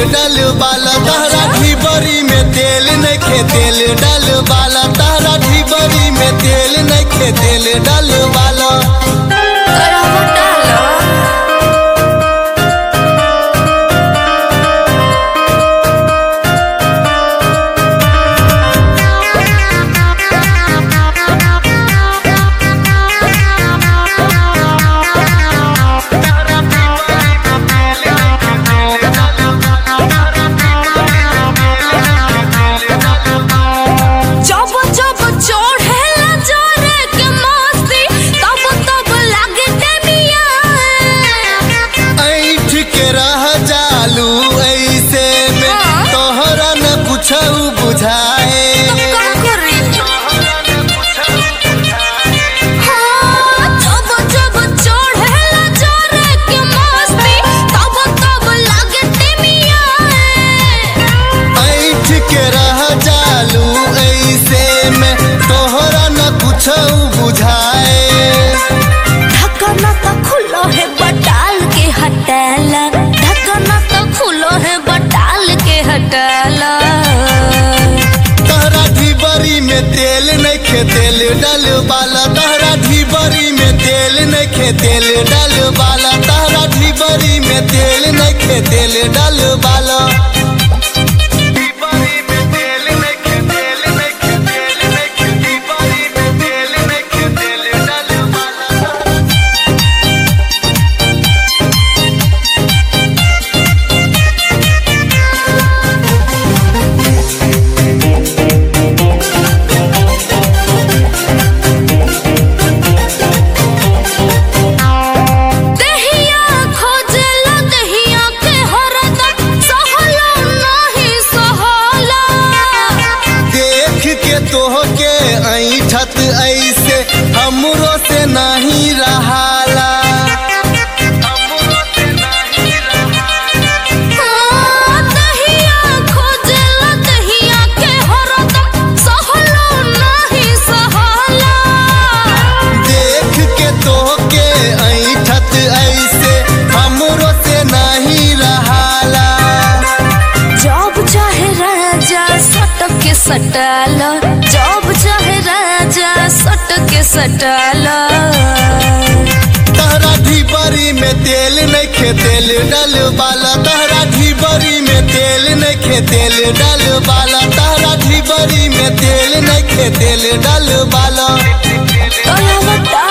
डल बाला तहरा ढिबरी में तेल नइखे तेल डल बाला तहरा ढिबरी में तेल नइखे तेल डल बाला करहु डालो जब जब चढ़ेला जोरे के मस्ती तब तब लागे टेमिया ऐठ के रह जालू ऐसे में हाँ। तोहरा न कुछ बुझाए का करी हाँ जब जब चढ़ेला जोरे के मस्ती तब तब लागे टेमिया ऐठ के रह जालू ऐसे में तोहरा न कुछ बुझाए ढक्कन तो खुलो है बटाल के हटाला ढक्कन तो खुलो है बटाल के हटाला तहरा ढिबरी में तेल नइखे तेल डल बाला तहरा ढिबरी में तेल नइखे तेल डल बाला तहरा ढिबरी में तेल नइखे तेल डल बाला दहिया खोजला दहिया के हरदम सहला नहीं सहला देख के तोहके ऐठत ऐसे हमरो से नहीं रहाला हाँ, दहिया खोजला दहिया के हरदम सहला नहीं सहला देख के तोहके ऐठत ऐसे हमरो से नहीं रहाला जब चाहे राजा सटक के सटाला जब चाहे राजा सटक के सटाला तहरा ढिबरी में तेल नइखे तेल डल बाला तहरा ढिबरी में तेल नइखे तेल डल बाला तहरा ढिबरी में तेल नइखे तेल डल बाला तोला बता